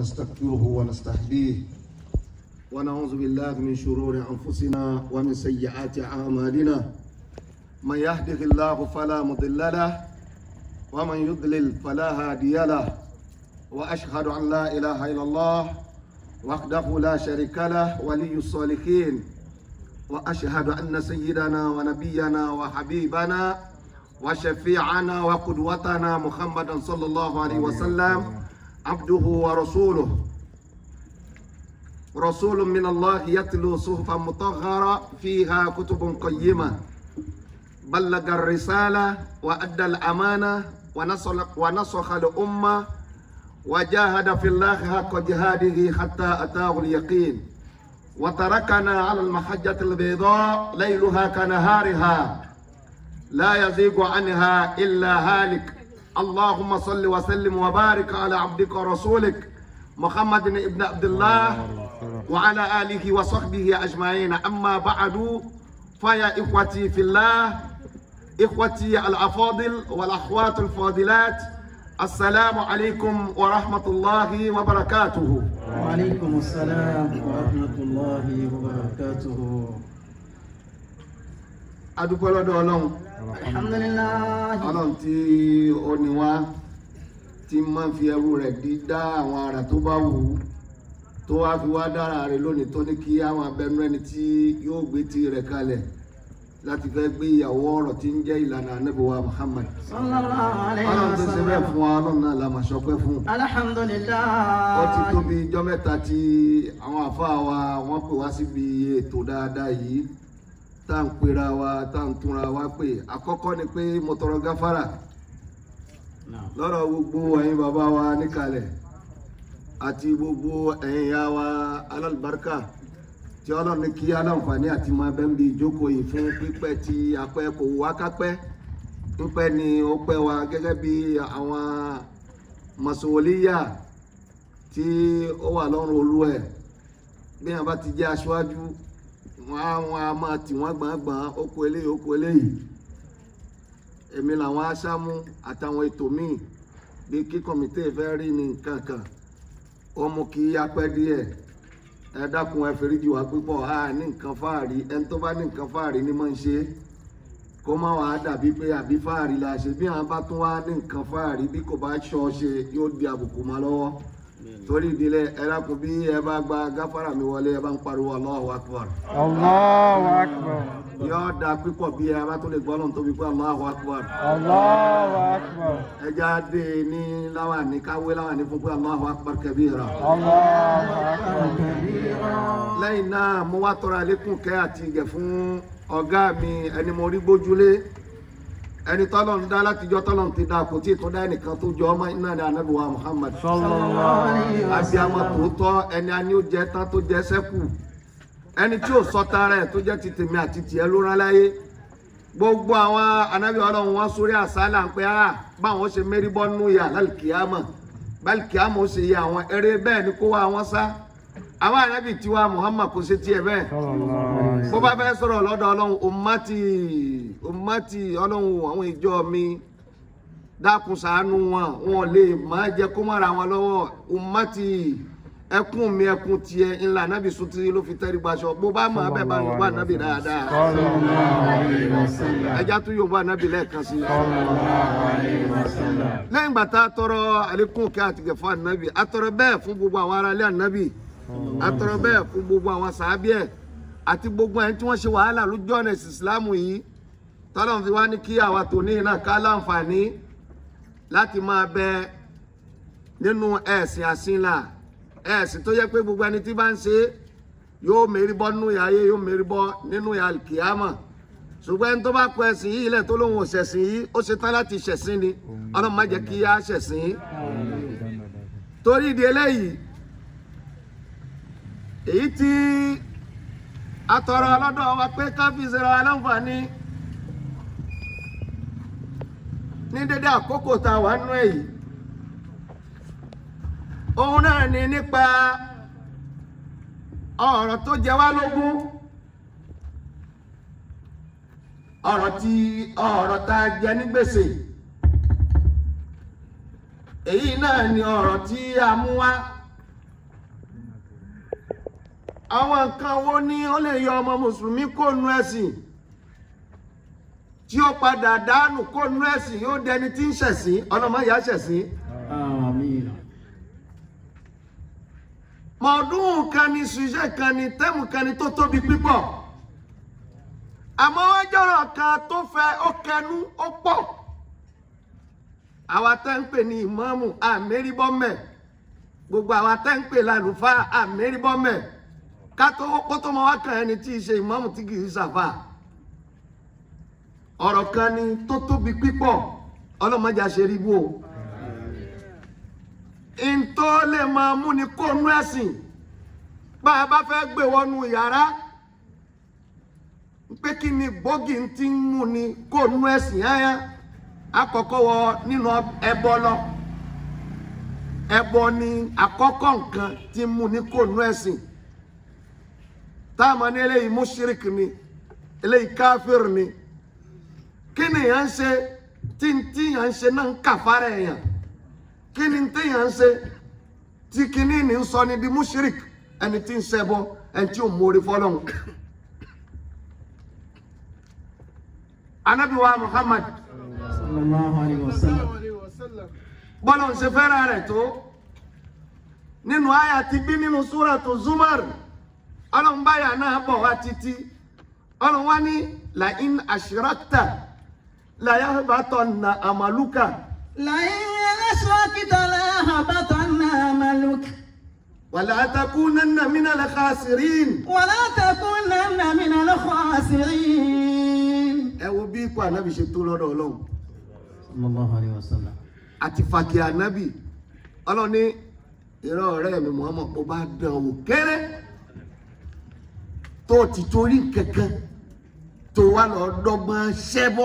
ونستغفره ونستهديه ونعوذ بالله من شرور أنفسنا ومن سيئات أعمالنا من يهده الله فلا مضل له ومن يضلل فلا هادي له وأشهد أن لا إله إلا الله وحده لا شريك له ولي الصالحين وأشهد أن سيدنا ونبينا وحبيبنا وشفيعنا وقدوتنا محمدا صلى الله عليه وسلم عبده ورسوله رسول من الله يتلو صحفا مطهرة فيها كتب قيمة بلغ الرسالة وأدى الأمانة ونصح, ونصح الأمة وجاهد في الله حق جهاده حتى أتاه اليقين وتركنا على المحجة البيضاء ليلها كنهارها لا يزيغ عنها إلا هالك اللهم صل وسلم وبارك على عبدك ورسولك محمد بن عبد الله وعلى آله وصحبه أجمعين أما بعد فيا إخوتي في الله إخوتي الأفاضل والأخوات الفاضلات السلام عليكم ورحمة الله وبركاته وعليكم السلام ورحمة الله وبركاته adúpẹ́ lọ́dọ̀ ọlọ́run الحمد لله ọlọ́run tí ó ní wá tí máa ń fi ẹrú rẹ̀ dí dá àwọn ara tó bá wù ú tó wá fi wá dára rẹ̀ lónìí tó ní kí àwọn abẹnú ẹni tí yóò gbé tí rẹ̀ kalẹ̀ láti fẹ́ gbé ìyàwó ọ̀rọ̀ tí ń jẹ́ ìlànà anábìwá Muhammad صلى الله عليه ọlọ́run tó ṣe bẹ́ẹ̀ وسلم fún wa ọlọ́run náà la máa ṣọpẹ́ fún الحمد لله ó ti tó bí ijọ́ mẹ́ta tí àwọn àfáà wa wọ́n pè wá síbi ètò dáadáa yìí tá à ń pera wa tá à ń túnra wa pé àkọ́kọ́ ni pé mo tọrọ gáfárà نعم. lọ́rọ̀ gbogbo ẹ̀yin bàbá wa níkàlẹ̀ àti gbogbo ẹ̀yin ìyá wa alálùbáríkà tí ọlọ́run ní kí aláǹfààní àti máa bẹ́ ń bi ìjókòó yìí fún pípẹ́ tí apẹ́ kò wá kápẹ́ pípẹ́ ni ó pẹ́ wa gẹ́gẹ́ bí àwọn mọ̀sowòlíyà tí ó wà lọ́rùn olú ẹ̀ bí wọn bá ti jẹ́ aṣáájú wọn á wọn á máa tì wọ́n gbọ̀ngbọ̀n oko eléyìí oko eléyìí èmi làwọn aṣáámú àtàwọn ètò míì bí kí kọ̀mítè fẹ́ rí ní nǹkan kan ó mú kí apẹ́ díẹ̀ ẹ dákun ẹ fèrèjì wá pípọ̀ a ní nǹkan fáàrí ẹni tó bá ní nǹkan fáàrí ni máa ń ṣe é kó má wàá dàbí pé àbí fáàrí la ṣe bí àwọn bá tún wá ní nǹkan fáàrí bí kò bá ṣọ́ ṣe yóò di àbùkù mọ́ lọ́wọ́ torí ìdílé ẹ dákun bí ẹ bá gba gáfárà mi wọlé ẹ bá ń pariwo Allahu Akbar Allahu Akbar. yóò da pípọ̀ bí ẹ bá tó lè gbọ́ lọ́n tóbi pé Allahu Akbar Allahu Akbar. ẹja dé ní láwàní káwé láwàní fún pé Allahu Akbar kabira. Allahu Akbar. lẹ́yìn náà mo wá tọrọ àlékún kẹ́ àti ìgẹ̀ fún ọ̀gá mi ẹni mo rí gbójúlé ẹni tọ́lọ̀ ń dá látijọ́ tọ́lọ̀ ń ti dá kò tí ì tún dá ẹnìkan tó jọ ọmọ iná ní anábìwá Muhammad Sallallahu alaihi abiyamọ tòótọ́ ẹni a ní ó jẹ tán tó jẹ sẹ́kù ẹni tí ò sọ tara ẹ̀ tó jẹ́ ti tèmi àti tiẹ̀ ló rán láyé gbogbo àwọn anábì ọlọ́run wọn sórí àsálà ń pẹ́ á báwọn ṣe mérí bọ́ nú yà lálùkìyàmọ̀ bálùkìyàmọ̀ ó ṣe yẹ àwọn eré bẹ́ẹ̀ ni kó wá wọn sá àwọn anábì tiwa Muhammad kò ṣe tiẹ̀ bẹ́ẹ̀ Sallallahu alaihi bó bá fẹ́ sọ̀rọ̀ lọ́dọ̀ ọlọ́run ummati ummati ọlọ́run àwọn ìjọ mi dákun ṣàánú wọn wọn lè máa jẹ kó mọ́ra wọn lọ́wọ́ ummati ẹkún mi ẹkún tiẹ̀ ńlá nábì sotiri ló fi tẹ́rí gbaṣọ bó bá máa bẹ́ẹ̀ bá yorùbá nábì dáadáa Sallallahu alaihi wasallam. ẹja tún yorùbá nábì lẹ́ẹ̀kan sí i. Sallallahu alaihi wasallam. lẹ́yìn ìgbà tá a tọrọ àlékún kí a ti gẹ̀ fún ànábì a tọrọ bẹ́ẹ̀ fún gbogbo àwọn aráalé ànábì a tọrọ bẹ́ẹ̀ fún gbogbo àwọn sàábíẹ̀ àti gbogbo ẹni tí wọ́n ṣe wàhálà lójú ọ̀nà ẹ̀sìn ìsìlámù yìí tọ́lọ́n fi wá ní kí àwa tòní náà ká láǹfààní láti máa bẹ nínú ẹ̀sìn àsìnlá ẹ̀sìn tó yẹ pé gbogbo ẹni tí bá ń ṣe yóò mérí bọ́ nínú ìyá ayé yóò mérí bọ́ nínú ìyá kìámà ṣùgbọ́n ẹni tó bá kọ ẹ̀sìn yìí ilẹ̀ tó lóun ò ṣẹ̀sìn yìí ó ṣe tán láti ṣẹ̀sìn ni ọlọ́run má jẹ́ kí á ṣẹ̀sìn torí ìdí eléyìí èyí tí atọrọ ọlọ́dọ̀ wa pé káfíìsì ra aláǹfààní ní dédé àkókò tá a wà nú èyí òun náà ni nípa ọ̀rọ̀ tó jẹ wá lógún ọ̀rọ̀ tí ọ̀rọ̀ tá a jẹ ní gbèsè èyí náà ni ọ̀rọ̀ tí a mú wá àwọn nǹkan wo ni ó lè yọ ọmọ mùsùlùmí kó nu ẹ̀sìn tí ó padà dánù kó nu ẹ̀sìn yóò dẹni tí ń ṣẹ̀sìn ọlọ́mọ ìyá ṣẹ̀sìn. آمين mọ̀ọ́dún kan ni ṣùṣẹ́ kan ni tẹ́mù kan ni tó tóbi pípọ̀ àmọ́ wọ́n jọ̀rọ̀ kan tó fẹ́ ó kẹnu ó pọ̀ àwa tẹ́ ń pè ní ìmáàmù àmẹ́rìbọ́mẹ̀ gbogbo àwa tẹ́ ń pè lálùfáà àmẹ́rìbọ́mẹ̀ kátó kó tó mọ wá kan ẹni tí í ṣe ìmáàmù tí kì í ṣàfà ọ̀rọ̀ kan ni tó tóbi pípọ̀ ọlọ́mọdé àṣẹríbú o ntọ́ lè máa mú ni kó nú ẹ̀sìn bá a bá fẹ́ gbé wọnú yàrá pé kí ni gbòógì ti ń mú ni kó nú ẹ̀sìn yáyá àkọ́kọ́ wọ nínú ẹbọ lọ ẹbọ ni àkọ́kọ́ nǹkan tí ń mú ni kó nú ẹ̀sìn táwọn ní eléyìí mùṣírìkì ni eléyìí káfíìrì ni kí ni yàn ń ṣe tí ń tí yàn ń ṣe náà ń kàfárà èèyàn kí ni téèyàn ń ṣe tí kinní ní ń sọ ni di mushrik ẹni tí ń ṣẹbọ ẹni tí ò mórí fọlọ́hún. anabi wa muhammad صلى الله عليه وسلم bọ́lá ń ṣe fẹ́ràn rẹ̀ tó nínú àyà ti bí nínú súratu zumar ọlọ́nbáyà náà bọ̀ wá títí ọlọ́n wá ní la in ashrakta la yahbatanna amaluka. لئن أشركت ليحبطن عملك ولا تكونن من الخاسرين ولا تكونن من الخاسرين ẹ wo bí ipò ànábì ṣe tó lọ́dọ̀ ọlọ́run صلى الله عليه وسلم àti fàkì ànábì ọlọ́run ní ìran ọ̀rẹ́ mi Muhammad kó bá dán wò kéré tó ti torí kankan tó wà lọ dọ́gbọ́n ṣẹ́bọ́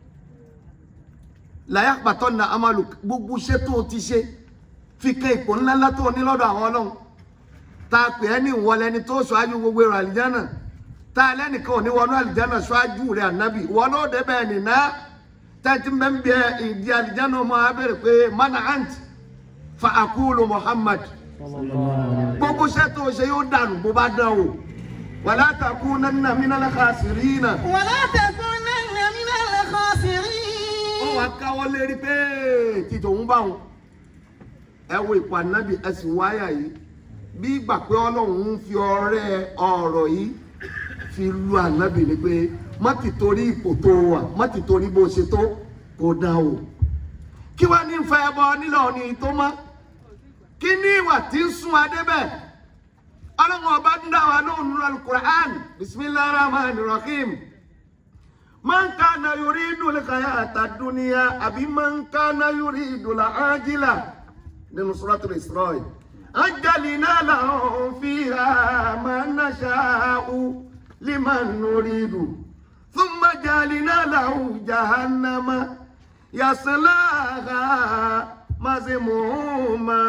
làyà pàtó na amalu gbogbo iṣẹ́ tó ti ṣe fi kẹ́ ipò ńláńlá tó ní lọ́dọ̀ àwọn ọlọ́run tá a pè é ní ìwọlẹ́ni tó ṣáájú gbogbo èrò àlìjánà tá a lẹ́nìkan ò ní wọnú àlìjánà ṣáájú rẹ̀ ànábì wọn ló débẹ̀ nìna tẹ́tí bẹ́ẹ̀ ń bẹ ìdí àlìjánà ọmọ abẹ́rẹ́ pé mana ant fa akulu Muhammad gbogbo iṣẹ́ tó ṣe yóò dànù bó bá dán o wàlá takunanna minal khasirina ولا تكونن من الخاسرين ó wàá káwọ́ lérí pé títò ń bá wọn ẹ wo ipò ànábì ẹ sì wáyà yìí bí ìgbà pé ọlọ́run ń fi ọrẹ́ ọ̀rọ̀ yìí fi lu ànábì ni pé má ti torí ipò tó wà má ti torí bó ṣe tó kó dá o kí wàá ní fẹ́ ẹbọ nílò ní tó mọ́ kí ní ìwà tí ń sún adé bẹ́ẹ̀ ọlọ́run ọba ń dá wa lóhùn nínú alukur'an bisimilahi rahman rahim. من كان يريد الحياة الدنيا أبي من كان يريد العاجلة من سورة الإسراء أجلنا لهم فيها ما نشاء لمن نريد ثم جعلنا له جهنم يصلاها مذموما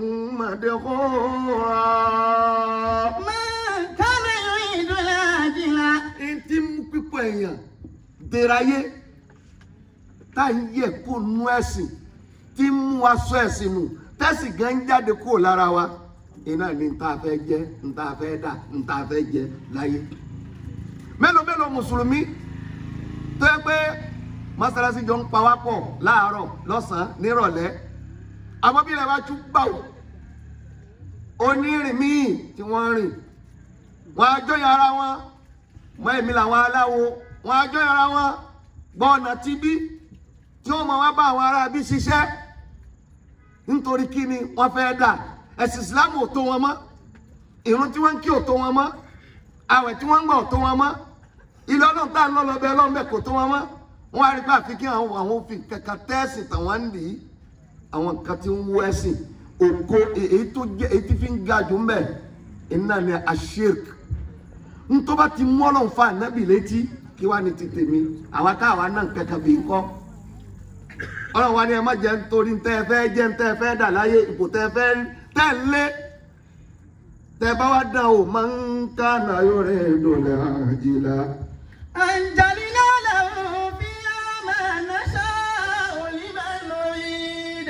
مدحورا من كان يريد العاجلة ntí mú pípọ̀ èèyàn dèrayé tá à ń yẹ kó nu ẹ̀sìn tí ń mú aṣọ ẹ̀sìn nù tẹ́sì gan ń jáde kúrò lára wa iná ní nta fẹ́ jẹ nta fẹ́ dà nta fẹ́ jẹ láyé mélòó mélòó mùsùlùmí tó yẹ pé mọ́sálásí jọ ń pa wá pọ̀ láàárọ̀ lọ́sàn-án nírọ̀lẹ́ àmọ́ bí ilẹ̀ bá tún gbà wò onírìn míì tí wọ́n rìn wọ́n á jọyọ̀ ara wọn mọ èmi làwọn aláwo wọn àjọ ara wọn gbọ́ ọ̀nà tí bí tí wọ́n mọ̀ wá bá àwọn ará bí ṣiṣẹ́ nítorí kí ni wọ́n fẹ́ dà ẹ̀sìn ìsìlámù ò tó wọn mọ́ ìrun tí wọ́n ń kí ò tó wọn mọ́ àwẹ̀ tí wọ́n ń gbà ò tó wọn mọ́ ilé ọlọ́run tá à ń lọ lọ bẹ ọlọ́run bẹ kò tó wọn mọ́ wọ́n á rí pé àfi kí àwọn àwọn òfin kankan tẹ́sì tàwọn ń lì í àwọn nǹkan tí ń wọ ẹ̀sìn ògo èyí tó jẹ́ èyí tí fi ń ga jù ń bẹ̀ iná ni àṣírk ntọ́ba ti mú ọlọ́run fa ànábì létí kí wàá ní ti tèmi àwa káwa náà kẹ̀kẹ́ bí nkọ́ ọlọ́run wa ni ẹ má jẹ́ nítorí ntẹ́ ẹ fẹ́ jẹ́ ntẹ́ ẹ fẹ́ dà láyé ipò tẹ́ ẹ fẹ́ tẹ́ ẹ lé tẹ́ ẹ bá wá dán o máa ń ká náà yóò rẹ̀ dọ̀lẹ́ àjìlá. أنجلنا له فيها ما نشاء لمن نريد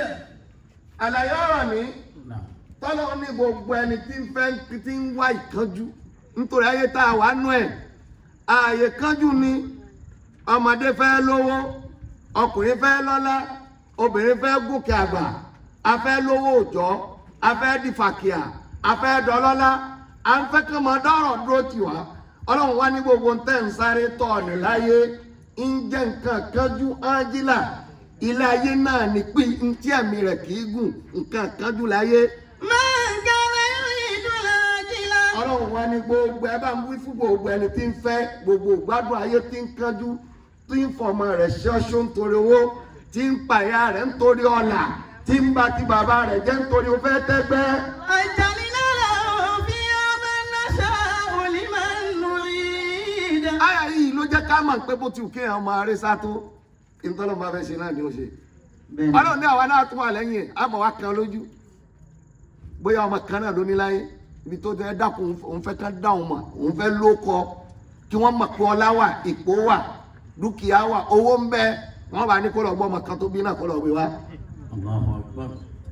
àlàyé ọ̀rọ̀ mi نعم tọ́lọ́ ní gbogbo ẹni tí ń fẹ́ tí ń wá ìkánjú nítorí ayé tá a wà nú ẹ̀ ààyè kánjú ni ọmọdé fẹ́ lówó ọkùnrin fẹ́ lọ́lá obìnrin fẹ́ gòkè àgbà a fẹ́ lówó òjọ́ a fẹ́ di fàkìyà a fẹ́ dọlọ́lá a ń fẹ́ kí ọmọ dọ́rọ̀ dúró tì wá ọlọ́run wá ní gbogbo ń tẹ̀ ń sáré tọ̀ ní láyé ń jẹ́ nǹkan kánjú ájílà ilé ayé náà ní pín ntí ẹ̀mí rẹ̀ kì í gùn nǹkan kánjú láyé من كان يريد العاجلة ọlọ́run wá ní gbogbo ẹ bá ń wí fún gbogbo ẹni tí ń fẹ́ gbogbo ìgbádùn ayé tí ń kánjú tí ń fọmọ rẹ̀ ṣọ́ṣọ́ nítorí owó tí ń pàyà rẹ̀ nítorí ọ̀là tí ń bá ti bàbá rẹ̀ jẹ́ nítorí ó fẹ́ tẹ́gbẹ́. أجعلنا له فيها من نشاء لمن نريد àyà yìí ló jẹ́ ká mọ̀ pé bó ti wù kéèyàn máa rí sátó ìtọ́lọ́ máa fẹ́ ṣe náà ni ó ṣe. ọlọ́run ní àwa náà tún wà lẹ́yìn ẹ̀ àmọ́ wa kan lójú bóyá ọmọ kan náà ló ní láyé ibi tó tẹ́ dákun òun fẹ́ kán dáhùn mọ̀ òun fẹ́ ló kọ kí wọ́n mọ̀ pé ọlá wà ipò wà dúkìá wà owó ń bẹ wọ́n bá ní kó lọ gbọ́ ọmọ kan tó bí náà kó lọ gbé wá. Allahu Akbar.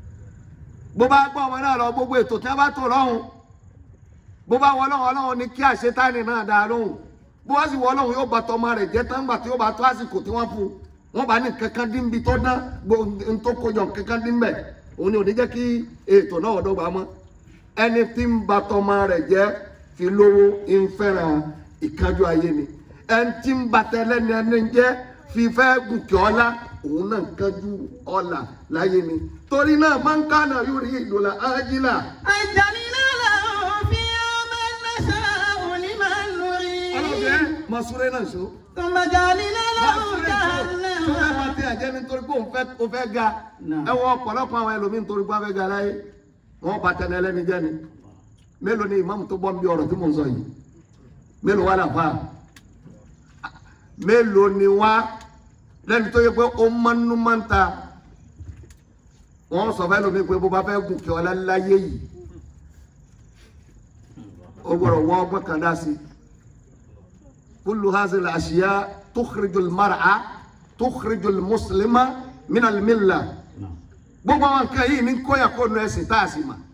bó bá gbọ́ ọmọ náà lọ gbogbo ètò tí wọ́n bá tó lọ́hùn bó bá wọ lọ́hùn ọlọ́hùn ní kí àṣetánì náà dá lóhùn bó wá sì wọ lọ́hùn yóò bá tọmọ rẹ̀ jẹ́ tán gbà tí yóò bá tó àsìkò tí wọ́n fún un wọ́n bá ní kankan dín bí tó dán gbogbo n tó kojọ kankan dín bẹ̀ òun ni ò ní jẹ́ kí ètò náà dọ́gba mọ́ ẹni tí ń ba tọmọ rẹ̀ jẹ́ fi lówó ń fẹ́ràn ìkájú ayé ni ẹni tí ń ba tẹ́lẹ́ni ẹni jẹ́ fi fẹ́ gùnkè ọlá òun náà ń kájú ọlà láyé ni torí náà máa ń kánà yóò rí ìdòlà ájílà أجعلنا له فيها من نشاء لمن نريد ọlọ́dẹ mọ̀súrẹ́ náà ṣó. ثم جعلنا له mọ̀súrẹ́ ṣó tó fẹ́ máa جهنم tẹ àjẹ́ nítorí pé òun fẹ́ ó fẹ́ ga Náà. ẹ wọ ọ̀pọ̀lọpọ̀ àwọn ẹlòmíín nítorí pé wọ́n fẹ́ ga láyé wọ́n bá tẹ̀lé ẹlẹ́ni jẹ́ ni mélòó ni ìmáàmù tó bọ́ ń bí ọ̀rọ̀ tí mò ń sọ yìí mélòó wà láfa mélòó ni wá lẹ́ni tó yẹ pé ó mánú máa ń ta wọ́n sọ fẹ́ lómi pé bó bá fẹ́ gùn kí ọlá láyé yìí ó gbọ́dọ̀ wọ́n ọgbọ́n kan dá sí i. كل هذه الأشياء تخرج المرأة تخرج المسلم من الملة gbogbo àwọn nǹkan yìí ní kóyà kó nu ẹsìn tá a sì mà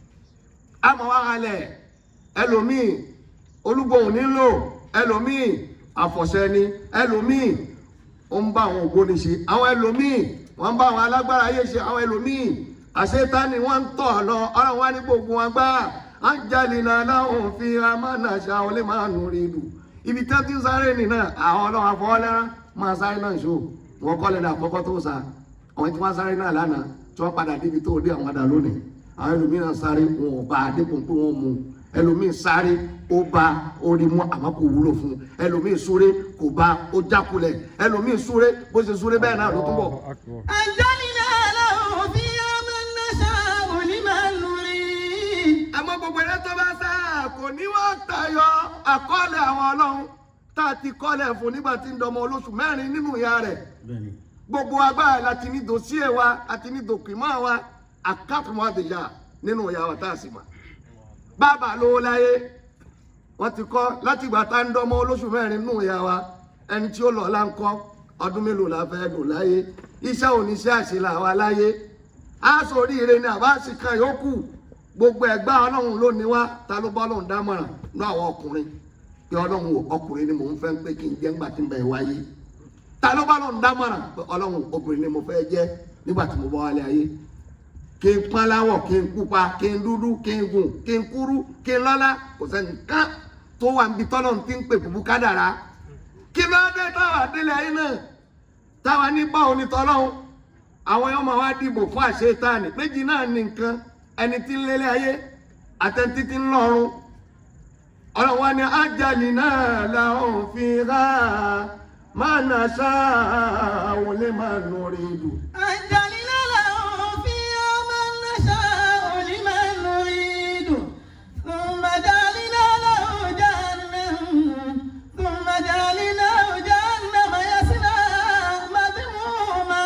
á mọ wá halẹ̀ ẹlòmíì olúgbòhùn nílò ẹlòmíì àfọ̀ṣẹ ni ẹlòmíì ó ń bá àwọn ògbóni ṣe àwọn ẹlòmíì wọ́n ń bá àwọn alágbára ayé ṣe àwọn ẹlòmíì àṣetánì wọ́n ń tọ̀ lọ ọlọ́run wá ní gbogbo wọn gbá á ń jalè náà láwọn fi amánà ṣàwọn lè máa nù rí lù ibi tí wọ́n ti ń sáré nìyẹn àwọn ọlọ́run afọwọ́lẹ́rá máa sáré náà ṣó wọ́n kọ́lẹ̀ ní àkọ́kọ́ tó sá àwọn tí wọ́n sáré náà lánàá tí wọ́n padà débi tó dé àwọn àdá lónìí àwọn ẹlòmíràn sáré wọn ò bá dépò pé wọ́n mú ẹlòmíì sáré ó bá orí mú àmọ́ kò wúlò fún un ẹlòmíì súré kò bá ó jákulẹ̀ ẹlòmíì súré bó ṣe súré bẹ́ẹ̀ náà ló túbọ̀. أجعلنا له فيها من نشاء لمن نريد àmọ́ gbogbo ẹ̀rẹ́ tó bá sá kò ní wọ́n tayọ àkọọ́lẹ̀ àwọn ọlọ́run tá a ti kọ́lẹ̀ fún nígbà tí ń dọmọ olóṣù mẹ́rin nínú ìyá rẹ̀ Bẹ́ẹ̀ni. gbogbo agbára láti ní dòsíè wa àti ní dòkìmọ́ wa àkàtúmọ̀ àdìyà nínú ìyá wa tá a sì mà. bàbá lówó láyé wọ́n ti kọ́ láti ìgbà tá ń dọmọ olóṣù mẹ́rin nínú ìyá wa ẹni tí ó lọ là ń kọ́ ọdún mélòó la fẹ́ lò láyé iṣẹ́ oníṣẹ́ àṣìlá wa láyé aṣọ oríire ni àbá sì kan yòókù gbogbo ẹgbà ọlọ́run ló ní wá ta ló bá ọlọ́run dámọ̀ràn ní àwọn ọkùnrin pé ọlọ́run wò ọkùnrin ni mò ń fẹ́ pé kí n jẹ́ ńgbà tí ń bẹ̀ wáyé ta ló bá ọlọ́run dámọ̀ràn pé ọlọ́run obìnrin ni mo fẹ́ jẹ́ nígbà tí mo bá wálé ayé kí n pọ́n láwọ̀ kí n pupa kí n dúdú kí n gùn kí n kúrú kí n lọ́lá kò sẹ́ni kán tó wà níbi tọ́lọ́run ti ń pè bùbú kádàrá kí ló dé táwa délé ayé náà táwa ní báwo ni tọ́lọ́run àwọn ọmọ wa dìbò fún àṣetáàní méjì náà ní nǹkan ẹni tí ń lélẹ̀ ayé àtẹ̀ntí tí ń lọ́run ọlọ́run wa ni ájàlì náà làwọn fi rà máa nà sáà wọlé máa nù rí dù. أجعلنا له فيها من نشاء لمن نريد ثم جعلنا له جهنم ثم جعلناه جهنم يصلى مذموما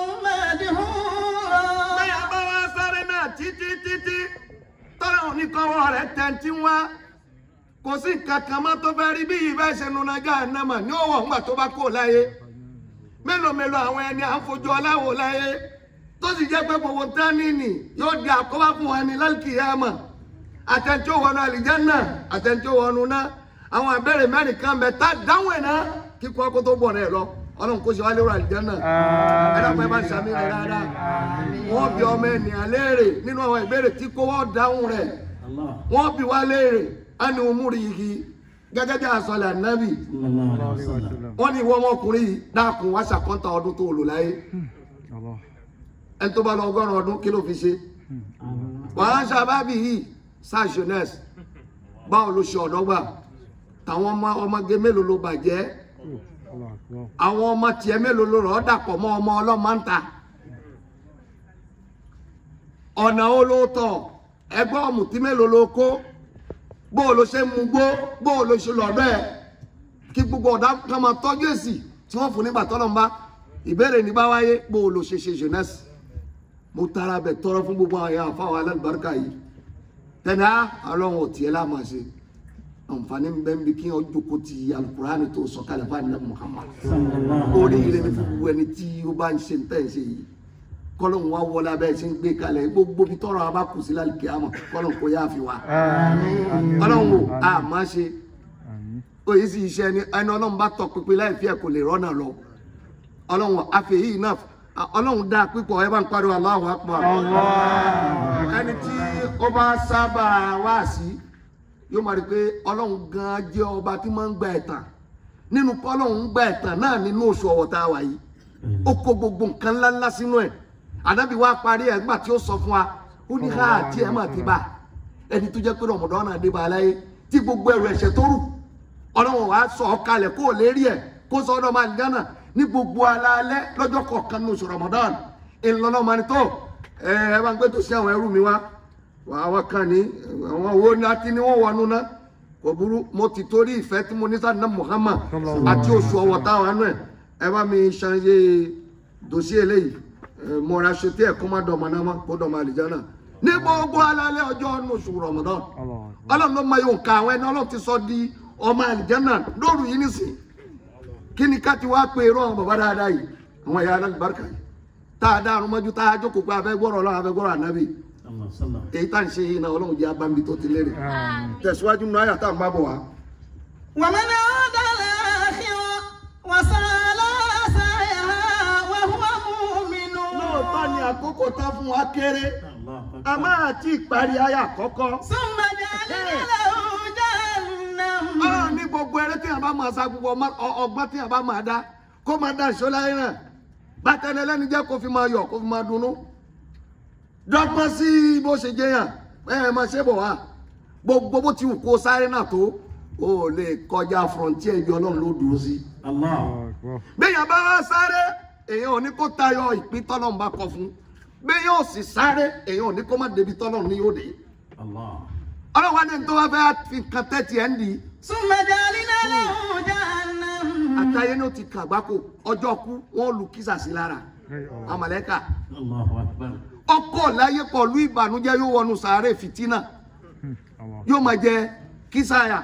مدحورا bẹ́ẹ̀ bá wá sáré náà títí títí tọ́lá òní kọ́wọ́ rẹ̀ tẹ̀ntì wá kò sí kankan mọ́ tó fẹ́ rí bí yìí bẹ́ẹ̀ ṣe nuna jahannama ní òwò ńgbà tó bá kó láyé mélòó mélòó àwọn ẹni à ń fojú ọláwò láyé tó sì jẹ́ pé gbogbo tánìní yóò di àkóbá fún wa ní lálùkìyàmà àtẹ̀ntí wọnú àlìjánnà àtẹ̀ntí wọnú náà àwọn ìbéèrè mẹ́rin kan bẹ tá dáhùn ẹ̀ náà kíkọ́ kó tó bọ̀ náà lọ ọlọ́run kó ṣe wá lérò àlìjánnà ẹ dákun ẹ bá ṣàmì rẹ dáadáa wọ́n bi ọmọ ènìyàn léèrè nínú àwọn ìbéèrè tí kò wọ́n dáhùn rẹ̀ Allah. wọ́n bi wá léèrè á ní umúri yìí gẹ́gẹ́ bí àsọlẹ̀ ànábì Sallallahu alaihi wasallam. wọ́n ní ìwọ ọmọkùnrin yìí dákun wá ṣàkọ́ńtà ọdún tó lò láyé ẹni tó bá lọ ọgọ́rùn ọdún kí ló fi ṣe wàá ṣàbábì yìí ṣàṣùnẹ́sì báwo ló ṣe ọ̀dọ́ gbà táwọn ọmọ ọmọge mélòó ló bàjẹ́ àwọn ọmọ tiẹ̀ mélòó ló rọ̀ ọ́ dàpọ̀ mọ́ ọmọ ọlọ́mọ ń ta ọ̀nà wo ló tọ̀ ẹgbẹ́ ọ̀mùtí mélòó ló kó bó o ló ṣe mú gbó bó o ló ṣe lọ́dọ̀ ẹ̀ kí gbogbo ọ̀dà kan máa tọ́jú èsì tí wọ́n fún nígbà tọ́lọ́ ń bá ìbéèrè ní bá wáyé bó o ló ṣe ṣe jeunesse mo tara bẹ̀ tọrọ fún gbogbo àwọn èèyàn fáwọn alábàárikà yìí tẹ̀lé ọlọ́run ò tiẹ̀ láàmú àṣẹ àǹfààní bẹ́ẹ̀ ń bí kí wọ́n jókòó ti alukurani tó sọ̀kalẹ̀ fún àdínà Muhammad Sallallahu oríire ní fún ẹni tí ó bá ń ṣe ń tẹ̀ ṣe yìí kọ́lọ́hún wa wọlé abẹ́ ṣe ń gbé kalẹ̀ gbogbo bí tọrọ abá kù sí lálẹ́ kíámọ̀ kọ́lọ́hún kò yá fi wá ọlọ́run ò a máa ṣe òye sì iṣẹ́ ẹni ẹni ọlọ́run bá tọ pinpin láì fi ẹ̀ kò lè rọ́nà lọ ọlọ́run àfẹ́ yìí náà ọlọ́run dá pípọ̀ ẹ bá ń pariwo Allahu Akbar ẹni tí ó bá sábà wá sí yóò máa rí i pé ọlọ́run gan jẹ́ ọba tí máa ń gba ẹ̀tàn nínú kọ́lọ́hún gba ẹ̀tàn náà nínú oṣù ọ̀wọ̀ tá a wà yìí ó kó gbogbo nǹkan ńláńlá sínú ẹ̀ ànábì wa parí ẹ̀ nígbà tí ó sọ fún wa ó ní ká àti ẹ̀ máa ti bá ẹni tó jẹ́ pé ọmọdé náà dé bá aláyé tí gbogbo ẹrù ẹ̀ṣẹ̀ tó rù ọlọ́run wàá sọ ọ́ kalẹ̀ kó o lè rí ẹ̀ kó sọ ọ́dọ̀ máa ń gánà ní gbogbo alaalẹ́ lọ́jọ́ kọ̀ọ̀kan ní oṣù Ramadan ìlànà máa ní tó ẹ ẹ bá ń gbé tó sí àwọn ẹrú mi wá àwọn kan ní àwọn owó ní àti ní wọ́n wọnú náà kò burú mo ti torí ìfẹ́ tí mo ní sáà ní Muhammad àti oṣù ọ̀wọ̀ táwọn àánú ẹ̀ ẹ bá mi ṣàyè dòsí eléyìí ẹ, mo ra ṣe tí ẹ̀ kó má dọ̀mọ náà mọ́ kó dọ̀mọ àlìjáná ní gbogbo alálẹ́ ọjọ́ ní oṣù Ramadan ọlọ́run ló mọ yóò ka àwọn ẹni ọlọ́run ti sọ di ọmọ àlìjáná lóru yìí nísìn kí ni ká ti wá pé irú àwọn bàbá dáadáa yìí àwọn ẹ̀yà alábàárkà yìí tá a dá àrùn mọ́jú tá a jókòó pé afẹ́ gbọ́rọ̀ ọlọ́run afẹ́ gbọ́rọ̀ ànábì Allah sallam. èyí tá à ń ṣe yìí náà ọlọ́run jẹ́ abámi tó ti lérè tẹ̀síwájú nínú àyà tá à ń bá bọ̀ wá. ومن عاد الآخرة وسعى سعيها وهو مؤمن lóòótọ́ ni àkókò tá fún wa kéré Allah a máa ti parí àyà àkọ́kọ́. ثم جعلنا له جهنم ọlọ́run ní gbogbo eré tí yàrá bá máa sa gbogbo ọmọ- ọ- ọgbọ́n tí yàrá bá máa dá kó máa dá ìṣó láyé náà bátẹ́ni ẹlẹ́ni jẹ́ kó fi máa yọ̀ kó fi máa dunnú. dọ́gbọ́n sí bó ṣe jẹ́ yàn ẹ ẹ máa ṣe bọ̀ wá gbogbo bó ti wù kó sáré náà tó o ò lè kọjá frontier ibi ọlọ́run ló dúró sí. Allah. béèyàn bá wá sáré èèyàn ò ní kó tayọ ìpín tọ́lọ́run bá kọ fún béèyàn ò sì sáré èèyàn ò ní kó má débi tọ́lọ́run ní yóò dé Allah. ọlọ́run wa ní tó wá fẹ́ fi nǹkan tẹ́tì ẹ̀ ń di ثم جعلنا له جهنم àtàyé ní o ti kà gbáko ọjọ́ kú wọ́n lu kísà sí lára àmàlẹ́kà Allahu akbar. ọkọ̀ láyé pọ̀lú ìbànújẹ́ yóò wọnú sàárè fìtínà yóò máa jẹ kísàyà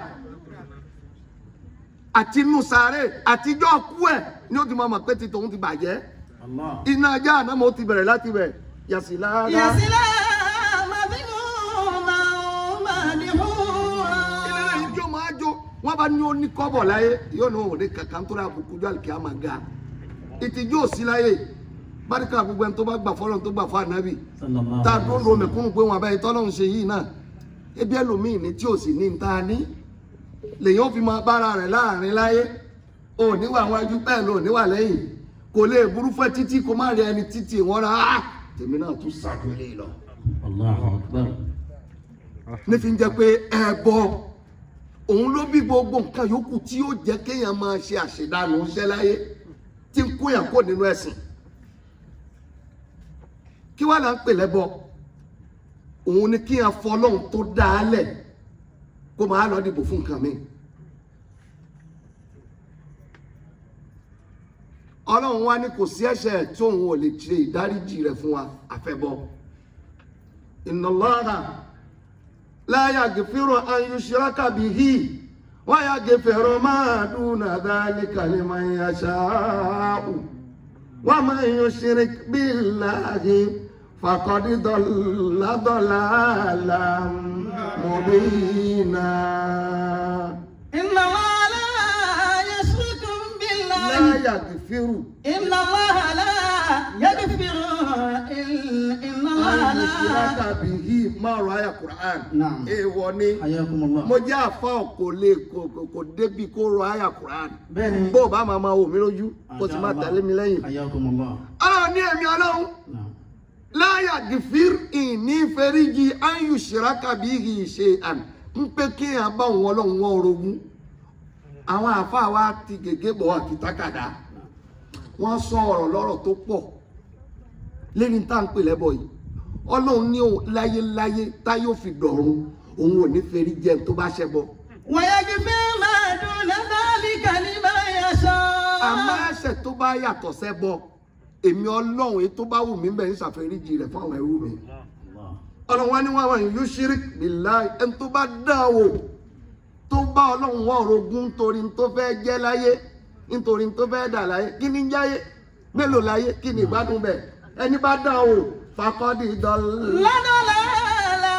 àti inú sàárè àtijọ́ kú ẹ̀ ní o ti máa mọ̀ pé ti tòun ti bàjẹ́ Allah. iná ajá àná mo ti bẹ̀rẹ̀ láti bẹ̀ yàsí lára. يصلى مذموما مدحورا ilé yìí jó máa jó wọn bá ní ó ní kọ́bọ̀ láyé yóò ní òun ní kankan tó rà àbùkù jọ àlùkí àmà ga ìtìjú òsì láyé báríkà gbogbo ẹni tó bá gbà fọlọ́n tó gbà fún ànábì Sallallahu tá a alaihi dún lo mẹ̀kúnnù pé wọn abẹ́yẹ tọ́lọ́run ṣe yìí náà ebi ẹlòmíì ní tí ò sì ní ta ní lèyìn ó fi máa bára rẹ̀ láàrin láyé ò níwà wájú bẹ́ẹ̀ ló níwà lẹ́yìn kò lè burú fẹ́ títí kó má rí ẹni títí wọn rà á tèmi náà tún sàkúlẹ̀ lọ Allahu akbar. nífi ń jẹ́ pé ẹbọ òun ló bí gbogbo nǹkan yòókù tí yóò jẹ́ kéèyàn máa ṣe àṣedànù iṣẹ́ láyé tí ń kó yàn kó nínú ẹ̀sìn kí wàá là ń pè lẹ́bọ òun ni kíyàn fọ ọlọ́run tó dá a lẹ̀ kó máa lọ dìbò fún nǹkan mi ọlọ́run wa ní kò sí ẹ̀ṣẹ̀ tí òun ò lè ṣe ìdáríjì rẹ̀ fún wa àfẹ́bọ inna Allaha la yaghfiru an yushraka bihi wa yaghfiru ma duna dhalika liman yasha'u wa man yushrik billahi faqad dalla dalalan مبينا إن الله لا يشرك بالله لا يغفر إن الله لا يغفر إن إن الله أن يشرك لا به máa rọ àyà Quran Naam. èèwọ̀ ni حياكم الله mo jẹ́ àfa kò lè kò- kò- kò débi kó rọ àyà Quran بني bó o bá máa máa wò mí lójú kó o sì máa tẹ̀lé mi lẹ́yìn. حياكم الله ọlọ́run ní ẹ̀mí ọlọ́run نعم láyà gìfìr ìní fẹ́ríjì áyù ṣìrákà bí ì ṣe àn ń pé kí èèyàn bá òun ọlọ́run wọ́n orogún àwọn àáfàá wa ti gègé bọ̀ wá kìtàkàdá wọ́n sọ ọ̀rọ̀ lọ́rọ̀ tó pọ̀ lẹ́ni tá à ń pè lẹ́bọ̀ yìí ọlọ́run ní òun láyéláyé tá yóò fi dọ̀run òun ò ní fẹ́ríjì ẹni tó bá ṣẹbọ ويغفر ما دون ذلك لمن يشاء àmọ́ ẹ̀ṣẹ̀ tó bá yàtọ̀ sẹ́bọ èmi ọlọ́run èyí tó bá wù mí bẹ́ẹ̀ ń ṣàfẹ́ríjì rẹ̀ fún àwọn ẹrú mi. الله ọlọ́run wa ni wọ́n wà ní yushrik billahi ẹni tó bá dán an wò tó bá ọlọ́run wọ́n orogún nítorí tó fẹ́ jẹ́ láyé nítorí tó fẹ́ dà láyé kí ni ń jáyé mélòó láyé kí ni ìgbádùn bẹ̀ ẹni bá dán an wò fakọ́dì dọ́là لضلالا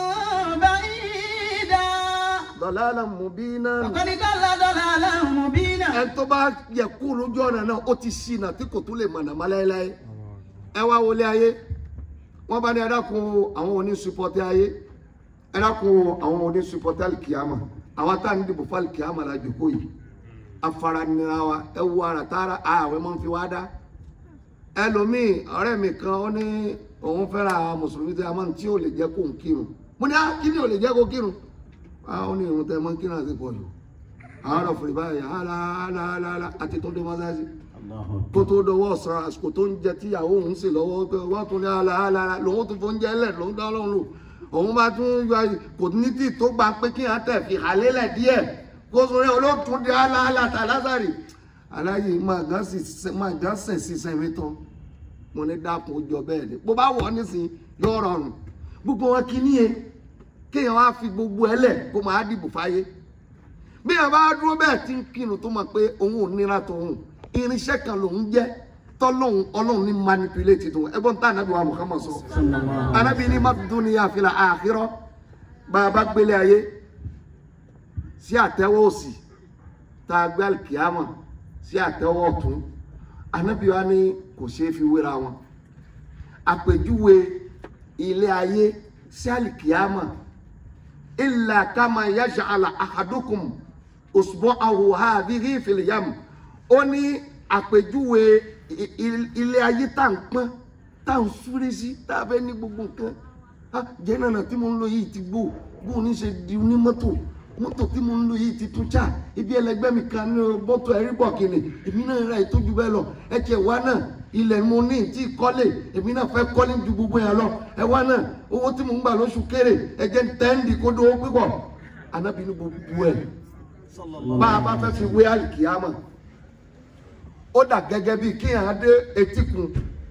بعيدا dọ̀làlà mubina وقد ضل ضلالا مبينا ẹni tó bá yẹ kú lójú ọ̀nà náà ó ti ṣìnà tí kò tún lè mọ̀nà má láéláé ẹ wá wọlé ayé wọ́n bá ní ẹ̀dákun àwọn onísupọ̀tẹ́ ayé ẹ̀dákun àwọn onísupọ̀tẹ́ alikiyama àwọn tá à ń dìbò fún alikiyama la jòkó yìí afaranira wa ẹ wo ara tààrà ààwẹ̀ máa ń fi wá dá ẹlòmíì ọ̀rẹ́ mi kan ó ní òun fẹ́ra àwọn mùsùlùmí tí a máa ń tí ò lè jẹ́ kó ń kírun mo ní á kí ni ò lè jẹ́ kó kírun ah ó ní irun tẹ máa ń kírun àti pọ̀ jù àwọn ọ̀rọ̀ fèrè báyìí hálàhálàhálà àti tó dé mọ́sáàsì الله kó أكبر tó dọwọ́ ọ̀sán àsìkò tó ń jẹ tíyàwó òun sì lọ́wọ́ pé wọ́n tún ní aláàlá lòun tún fún jẹ́ lẹ̀ lòun dá lọ́run lò òun bá tún yọ ayé kò ní tí tó gba pé kí wọ́n tẹ̀ fi hàlélẹ̀ díẹ̀ kó sọ rẹ̀ olóòtún di aláàlá tà lásàrì aláyé máa gán sì máa gán sẹ̀ sí sẹ́mi tán mo ní dákun ó jọ bẹ́ẹ̀ ni bó bá wọ̀ ọ́ nísìn yóò rọrùn gbogbo wọn kì í níye kéèyàn wá fi gbogbo ẹ lẹ̀ kó máa dìbò fáyé bí ẹ bá dúró bẹ́ẹ̀ tí ń kírun tó mọ̀ pé òun ò nira tòun irinṣẹ́ kan lòun jẹ́ tọ́lọ́hun ọlọ́run ní manipulate tó ẹgbọ́n tá ànábì wa Muhammad sọ صلى الله عليه ànábì ní má dunya fil akhirah bá a bá gbélé ayé sí àtẹ́wọ́ òsì tá a gbé alikiyama sí àtẹ́wọ́ ọ̀tún ànábì wa ní kò ṣeé fi wéra wọn àpèjúwe ilé ayé sí alikiyama illa kama yaj'ala ahadukum usbu'ahu hadhihi fil yam ó ní àpèjúwe i- i- ilé ayé tá à ń pọ́n tá à ń súré sí tá a fẹ́ ní gbogbo nǹkan ah jẹ́nàna tí mo ń lò yìí ti gbó bó ní ṣe di onímọ́tò mọ́tò tí mo ń lò yìí ti tún ṣá ibi ẹlẹgbẹ́ mi kan ní bọ́tò ẹ̀rí bọ̀ kìnnì èmi náà ra ìtọ́jú bẹ́ẹ̀ lọ ẹ tiẹ̀ wá náà ilẹ̀ mo ní tí kọ́lé èmi náà fẹ́ kọ́lé ju gbogbo yẹn lọ ẹ wá náà owó tí mo ń gbà lóṣù kéré ẹ jẹ́ tẹ́ǹdì kó dówó pípọ̀ anábì ní gbogbo ẹ̀ bá a bá fẹ́ fi wé àlìkìyàmọ̀ ó dà gẹ́gẹ́ bíi kéèyàn dé etíkun